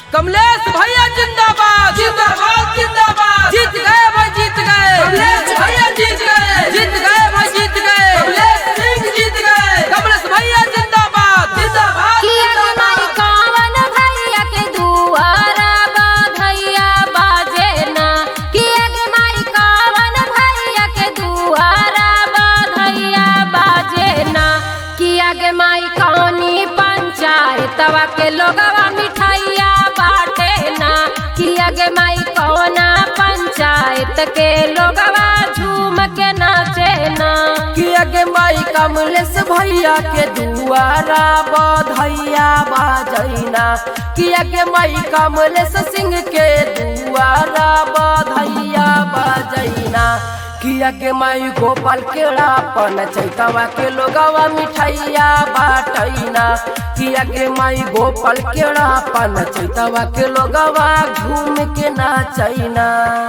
कमलेश भैया जिंदाबाद जिंदाबाद जिंदाबाद जीत गए भाई जीत गए कमलेश भैया जीत गए जीत गए भाई जीत गए कमलेश सिंह जीत गए कमलेश भैया जिंदाबाद जिंदाबाद किया के माई कवन भैया के दुआरा बधैया बाजे ना किया के माई कवन भैया के दुआरा बधैया बाजे ना किया के माई कौनी पंचायतवा के लोगवा मिठाइया बाटे ना किया के माई कौना पंचायत के लोगवा झूम के नाचे ना किया के माई कमलेश भैया के दुआरा बधैया बाजैना किया के माई कमलेश सिंह के दुआरा बधैया बाजैना किया के माई गोपाल केड़ा पन चैतवा के लोगवा मिठाइया बाटैना किया के माई गोपाल केड़ा पन चैतवा के लोगवा घूम के नाचैना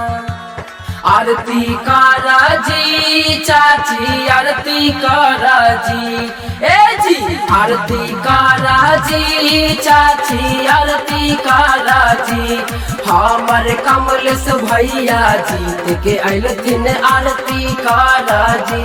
आरती कारा जी चाची आरती कारा जी ए जी आरती कारा जी चाची आरती कारा जी हमर कमलेश भैया जीत के अयलथिन आरती कारा जी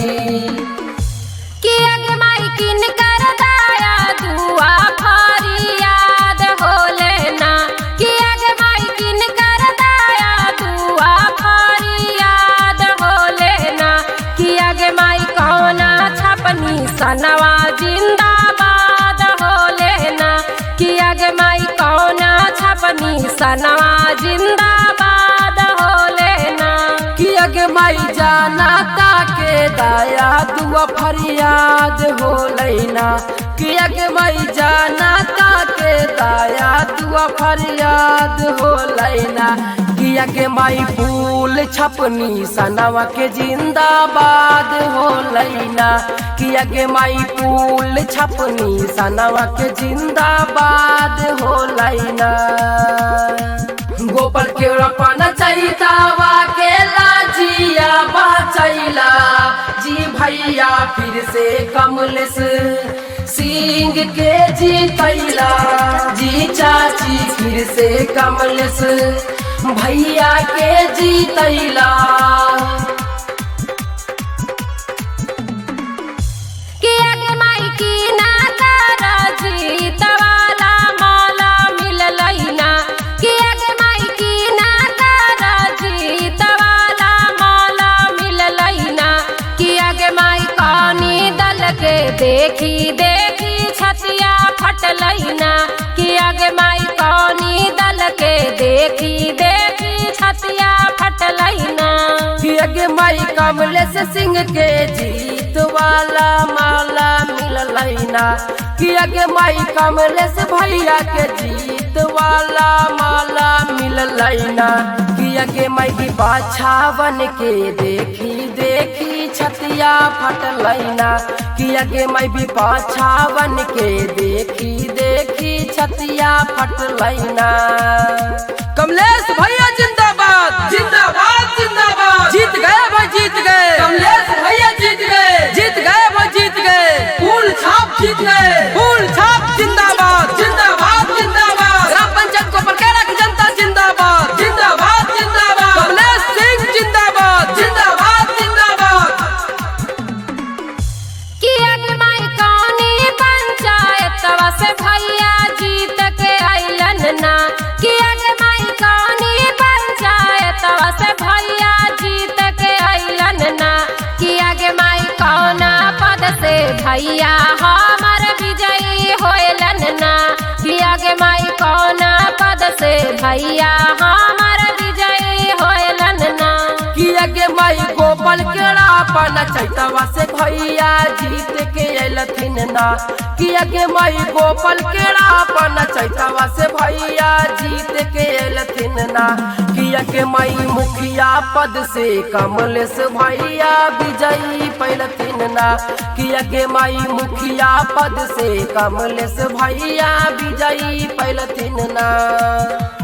किया के माई किन कर दाया दुआ फरियाद होले ना किया के माई किन कर दाया दुआ फरियाद होले ना किया के माई कौना छपनी सनवा जिंदाबाद होले ना किया के माई कौना छपनी सनवा जिंदाबाद होले ना किया के माई जाना ताके दाया दुआ फरियाद हो लैना किया के माई जाना ताके दाया दुआ फरियाद हो लैना किया के माई फूल छपनी सनवा के जिंदाबाद हो लैना किया के माई फूल छपनी सनवा के जिंदाबाद हो लैना गोपाल के रपना चैतावा के लाजिया बचैला जी भैया फिर से कमलेश सिंह के जीतैला जी चाची फिर से कमलेश भैया के जीतैला किया के माई की ना तारा जीत वाला माला मिललैना किया के माई की ना तारा जीत वाला माला मिललैना किया के माई कानी दल के देखी देखी छतिया फटलैना किया के माई कानी दल के देखी देखी छतिया फटलैना किया के माई कमलेश सिंह के जीत वाला माला मिललैना किया के माई कमलेश भैया के जीत वाला माला मिललैना किया के माई की पाछा बन के देखी देखी छतिया फटलैना किया के माई भी पाछा बन के देखी देखी छतिया फटलैना कमलेश भैया जिंदाबाद जिंदाबाद जिंदाबाद जीत गए भाई जीत गए कमलेश भैया जीत गए जीत गए भाई जीत गए फूल छाप जीत गए फूल छाप जिंदाबाद जिंदाबाद जिंदाबाद ग्राम पंचायत को परकेरा की जनता जिंदाबाद जिंदाबाद जिंदाबाद कमलेश सिंह जिंदाबाद जिंदाबाद जिंदाबाद किया के माई कौनी पंचायतवा से भैया जीत के अइलन ना किया के माई कौनी पंचायतवा से भैया जीत के अइलन ना किया के माई कौना पद से भैया हमर विजयी होइलन ना किया के माई कौना पद से भैया हमर विजयी होइलन ना किया के माई गोपाल केड़ा पाना चैतवा से भैया जीत के अयलथिन ना किया के माई गोपाल केड़ा पाना चैतवा से भैया जीत के अयलथिन ना किया के माई मुखिया पद से कमलेश भैया विजयी पैलथिन ना किया के माई मुखिया पद से कमलेश भैया विजयी पैलथिन ना